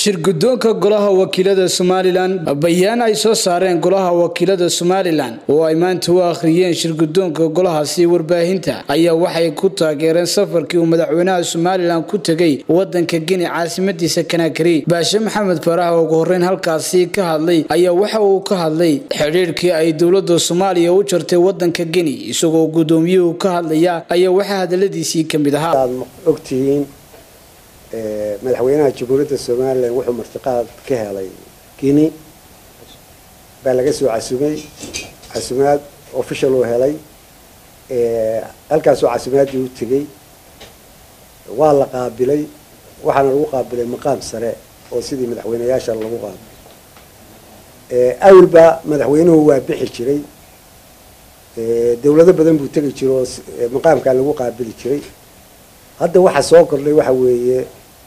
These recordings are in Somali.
shirgudoonka golaha wakiilada somalilan bayaan ay soo saareen golaha wakiilada somalilan oo ay maanta u akhriyeen shirgudoonka golahaasi warbaahinta ayaa waxay ku taageereen safarkii uu madaxweynaha somalilan ku tegay wadanka geni caasimadiisa kanaakari baashe maxamed farax oo ugu horeyn halkaasi ka hadlay ayaa waxa uu ka hadlay xidhiirkii ay dowlada soomaaliya u jartay wadanka geni isagoo gudoomiyuhu ka hadlaya ayaa waxaa hadaladiisii kamid ahaa ogtihiin madaxweynaha jamhuuriyadda somalilan wuxuu martiqaad ka helay guinea baa laga soo casumay casumaad official uu helay halkaasoo casumaadii u tegey waa la qaabilay waxaana lagu qaabilay maqaam sare oo sidii madaxweyneyaasha lagu qaabilay awalba madaxweynuhu waa bixi jiray dawlado badan buu tegi jira oo maqaamkaa lagu qaabili jiray hadda waxaa soo kordhay waxa weeye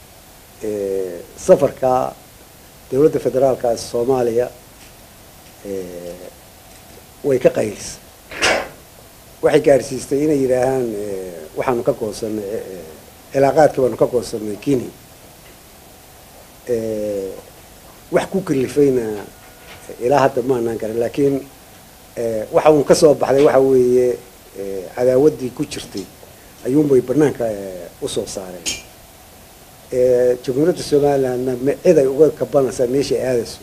safarka dawladda federaalka soomaaliya way ka qaylisay waxay gaarsiistay inay yidhaahaan waxaanu ka goosanay cilaaqaadkii baanu ka goosanay guinea wax ku kalifayna ilaa hadda maanaan garan laakiin waxa uun kasoo baxday waxa weeye cadaawaddii ku jirtay ayuunbay banaanka usoo saareen jamhuuriyadda somalilandna cid ay uga kabanaysaa meeshay aadayso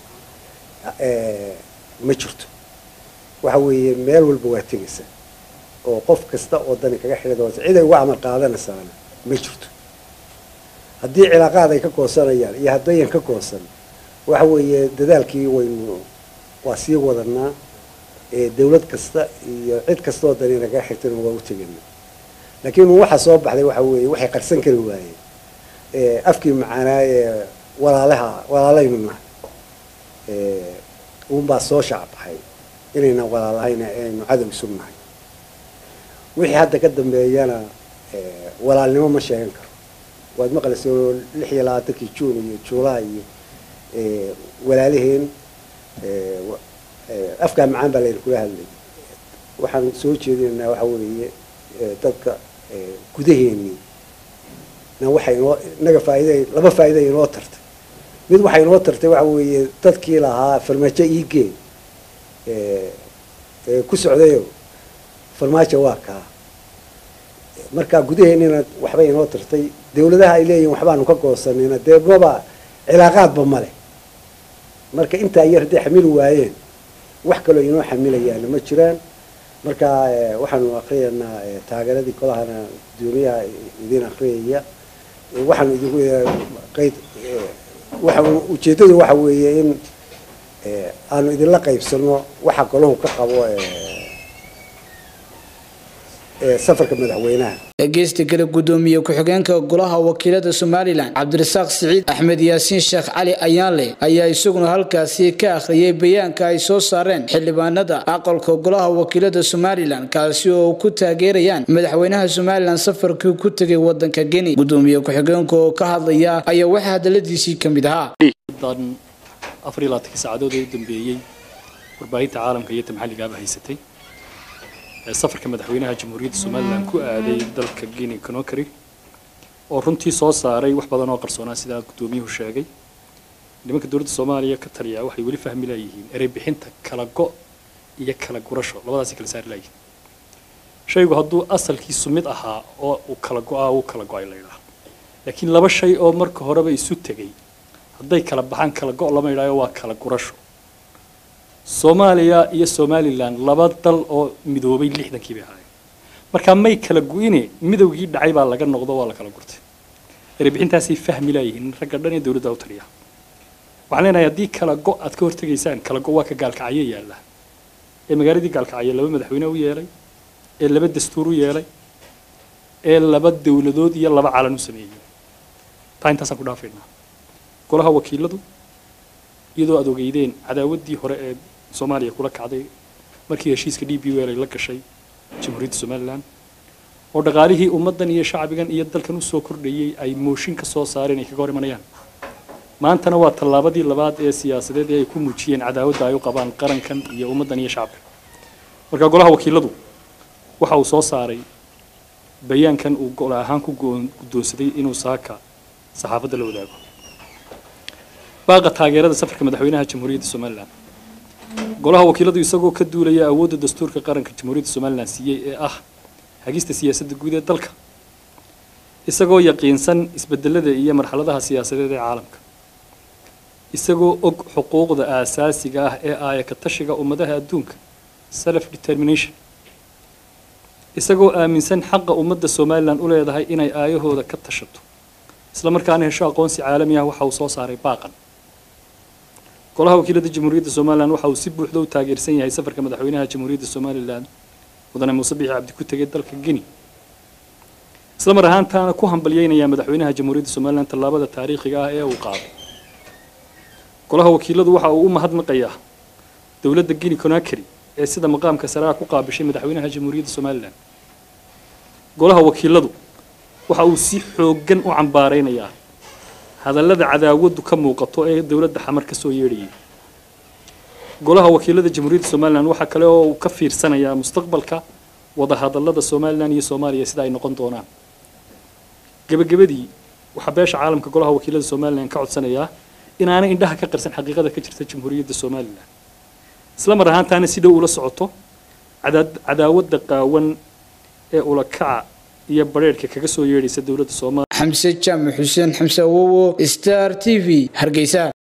ma jirto waxa weeye meel walba waa tegaysaa oo qof kasta oo dani kaga xidhidoosa cid ay uga camal qaadanaysaana ma jirto haddii cilaaqaad ay ka goosanayaan iyo haddayan ka goosan waxa weeye dadaalkii waynu waa sii wadanaa dawlad kasta iyo cid kasta oo dani nagaga xigtana waa u tegana laakiin waxaa soo baxday waxa weeye waxay qarsan kari waayeen afkii macaanaaye walaalaha walaalaynu nahay uunbaa soo shacbaxay inayna walaalahayn aynu cadow isu nahay wixii hadda ka dambeeyana walaalnimo ma sheegan karo waad maqlaysa lix iyo labaatankii juun iyo juulaay iyo walaalaheen afkaa macaan baa layna kula hadlay waxaan soo jeedinaynaa waxa weeye dadka gudaheennii na waxay inoo inaga faaida laba faa'iida inoo tartay mid waxay inoo tartay waxa weeye dadkii lahaa farmaajo iigeen ku socdayo farmaajo waa kaa marka gudaheennina waxbay inoo tartay dawladaha ay leeyihin waxbaanu ka goosanayna dee maba cilaaqaadba male marka intaa yar hadday xamili waayeen wax kaloo inoo xamilayaana ma jiraan marka waxaanu akriyaynaa taageeradii kolahana guddoomiyaha idin akriyaya waxaanu idinku qayd waxa ujeeddadu waxa weeye in aanu idinla qaybsano waxa golahu ka qabo safarka madaxweynaha dhegeysta kale gudoomiye ku-xigeenka golaha wakiilada somalilan cabdirasaaq siciid axmed yaasiin sheekh cali ayaanle ayaa isaguna halkaasi ka akhriyay bayaanka ay soo saareen xildhibaanada aqalka golaha wakiilada somalilan kaasi oo ku taageerayaan madaxweynaha somalilan safarkii ku tegay wadanka geni gudoomiye ku-xigeenka oo ka hadlaya ayaa waxaa hadaladiisii ka mid ahaa afar iyo labaatankii saacadood ee u dambeeyey warbaahinta caalamka iyo ta maxalligaaba haysatay safarka madaxweynaha jamhuuriyadda somalilan ku aaday dalka guinea conakry oo runtii soo saaray wax badan oo qarsoonaa sidaa guddoomiyuhu sheegay nimanka dowladda soomaaliya ka taliya waxay weli fahmi laayihiin erey bixinta kala go' iyo kala gurasho labadaasay kala saari laayihiin shaygu hadduu asalkiisu mid ahaa oo uu kala go'aa uu kala go'ay laydhaha laakiin laba shay oo marka horeba isu tegay hadday kala baxaan kala go' lama idhaayo waa kala gurasho soomaaliya iyo somalilan laba dal oo midoobay lixdankii bay ahaayeen markaa may kala gu-ine midowgii dhacay baa laga noqdo waa la kala gurtay erebixintaasay fahmi laayihiin ragga dhan ee dowladda u taliya waxaan leenahay haddii kala go' aad ka hortegaysaan kala go' waa ka gaalkacyo yaalla ee magaaladii gaalkacyo laba madaxweyne u yeelay ee laba dastuur u yeelay ee laba dowladood iyo laba calan u sameeyey taa intaasaan ku dhaafaynaa golaha wakiiladu iyadoo aad ogeydeen cadaawaddii hore ee soomaaliya kula kacday markii heshiiska d b l ay la gashay jamhuuriyadda somalilan oo dhaqaalihii ummaddan iyo shacbigan iyo dalkan usoo kordhayey ay mooshin ka soo saareen ay kaga hor imanayaan maantana waa tallaabadii labaad ee siyaasadeed ee ay ku muujiyeen cadaawadda ay u qabaan qarankan iyo ummaddan iyo shacabka marka golaha wakiiladu waxa uu soo saaray bayaankan uu gol ahaan ku guddoonsaday inuu saaka saxaafadda la wadaago baaqa taageerada safarka madaxweynaha jamhuuriyadda somalilan golaha wakiiladu isagoo ka duulaya awoodda dastuurka qaranka jamhuuriyadda somalilan siiyey ee ah hagista siyaasadda guud ee dalka isagoo yaqiinsan isbedelada iyo marxaladaha siyaasadeed ee caalamka isagoo og xuquuqda aasaasiga ah ee aaya ka tashiga ummadaha adduunka self determination isagoo aaminsan xaqa ummadda somalilan u leedahay inay aayahooda ka tashato isla markaana hesho aqoonsi caalami ah waxa uu soo saaray baaqan golaha wakiilada jamhuuriyadda somalilan waxa uu si buuxda u taageersan yahay safarka madaxweynaha jamhuuriyadda somalilan mudane muuse bixi cabdi ku tegay dalka guinea isla mar ahaantaana ku hambalyeynaya madaxweynaha jamhuuriyadda somalilan tallaabada taariikhiga ah ee uu qaaday golaha wakiiladu waxa uu u mahadnaqayaa dowladda guinea conakry ee sida maqaamka saraha ku qaabishay madaxweynaha jamhuuriyadda somalilan golaha wakiiladu waxa uu si xooggan u cambaaraynayaa hadallada cadaawaddu ka muuqato ee dowladda xamar ka soo yeedhayay golaha wakiilada jamhuuriyadda somalilan waxaa kale oo uu ka fiirsanayaa mustaqbalka wadahadallada somalilan iyo soomaaliya sida ay noqon doonaan gebagabadii waxaa beesha caalamka golaha wakiilada somalilan ka codsanayaa inaanay indhaha ka qarsan xaqiiqada ka jirta jamhuuriyadda somalilan isla mar ahaantaana si dhow ula socoto cadaawadda qaawan ee ulakaca iyo bareerhka kaga soo yeedhaysa dowladda soomaaliya xamse jaamac xuseen xamse awowo star t v hargeysa